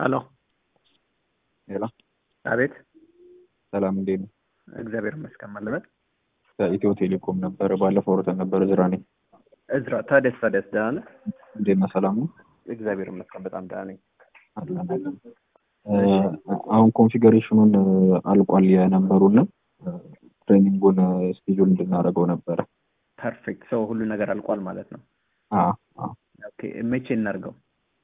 ሄሎ ሄሎ አቤት ሰላም እንዴት ነው? እግዚአብሔር ይመስገን ማለበት ከኢትዮ ቴሌኮም ነበረ ባለፈው ወርተን ነበረ ዝራ ነኝ። እዝራ ታዲያስ ታዲያስ ደህና ነህ? እንዴት ነህ? ሰላም ነው? እግዚአብሔር ይመስገን በጣም ደህና ነኝ። አለን አለን። አሁን ኮንፊገሬሽኑን አልቋል የነበሩና ትሬኒንጉን ስኬጁል እንድናደርገው ነበረ። ፐርፌክት ሰው ሁሉ ነገር አልቋል ማለት ነው። አዎ አዎ። ኦኬ መቼ እናድርገው?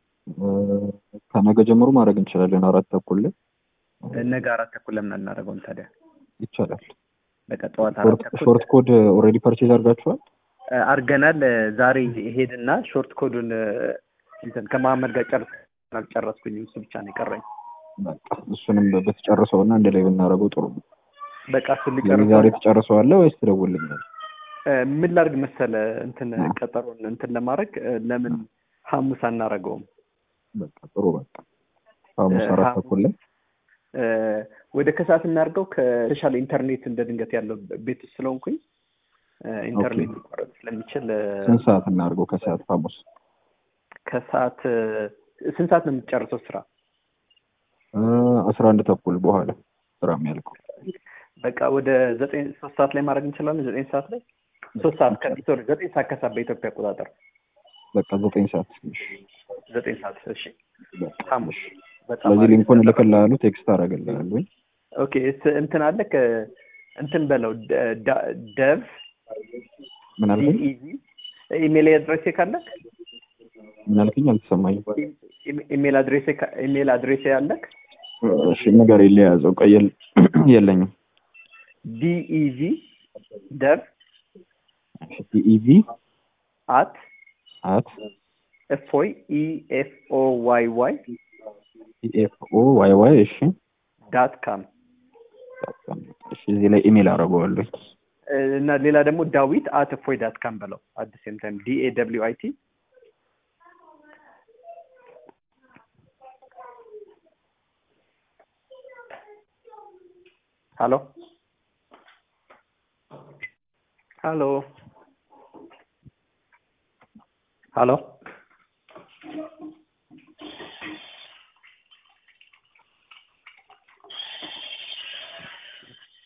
ከነገ ጀምሮ ማድረግ እንችላለን። አራት ተኩል ላይ ነገ አራት ተኩል ለምን አናደርገውም ታዲያ? ይቻላል። በቃ ጠዋት አራት ተኩል ሾርት ኮድ ኦልሬዲ ፐርቼዝ አድርጋችኋል? አድርገናል። ዛሬ ሄድና ሾርት ኮዱን እንትን ከመሀመድ ጋር ጨርስ አልጨረስኩኝም። እሱ ብቻ ነው የቀረኝ። በቃ እሱንም ብትጨርሰው እና እንደ ላይ ብናደርገው ጥሩ ነው። በቃ እሱን ስለዚህ ልጨርሰው። ዛሬ ትጨርሰዋለህ ወይስ ትደውልልኛል? ምን ላድርግ መሰለ እንትን ቀጠሮን እንትን ለማድረግ ለምን ሐሙስ አናረገውም? በቃ ጥሩ በቃ ሐሙስ አራት ተኩል ላይ ወደ ከሰዓት እናድርገው። ከተሻለ ኢንተርኔት እንደ ድንገት ያለው ቤት ውስጥ ስለሆንኩኝ ኢንተርኔት ሊቋረጥ ስለሚችል ስንት ሰዓት እናድርገው? ከሰዓት ሐሙስ ከሰዓት ስንት ሰዓት ነው የምትጨርሰው ስራ? አስራ አንድ ተኩል በኋላ ስራ የሚያልቀው በቃ ወደ ዘጠኝ ሶስት ሰዓት ላይ ማድረግ እንችላለን። ዘጠኝ ሰዓት ላይ ሶስት ሰዓት ከሶሪ ዘጠኝ ሰዓት ከሰዓት በኢትዮጵያ አቆጣጠር በቃ ዘጠኝ ሰዓት ዘጠኝ ሰዓት እሺ። ሐሙስ በጣም ስለዚህ አሪፍ። ሊንኩን እልክልሃለሁ፣ ቴክስት አደርግልሃለሁ። ኦኬ እስ- እንትን አለ እንትን በለው ደ- ዳ- ደቭ ምን አልከኝ? ዲኢዚ ኢሜል አድሬሴ ካለ ምን አልከኝ? አልተሰማኝም። ኢሜል አድሬሴ ካ- ኢሜል አድሬሴ አለክ እሺ ነገር የለያዘው ቀይ የል- የለኝም። ዲኢዚ ደቭ ኢቪ አት አት ኤፍኦይ ኢኤፍኦ ዋይ ዋይ ኢኤፍኦ ዋይ ዋይ እሺ ዳት ካም እሺ እዚህ ላይ ኢሜል አደርገዋለሁ። እና ሌላ ደግሞ ዳዊት አት እፎይ ዳት ካም በለው አት ሴም ታይም ዲኤ ደብሊው አይ ቲ ሀሎ ሀሎ ሀሎ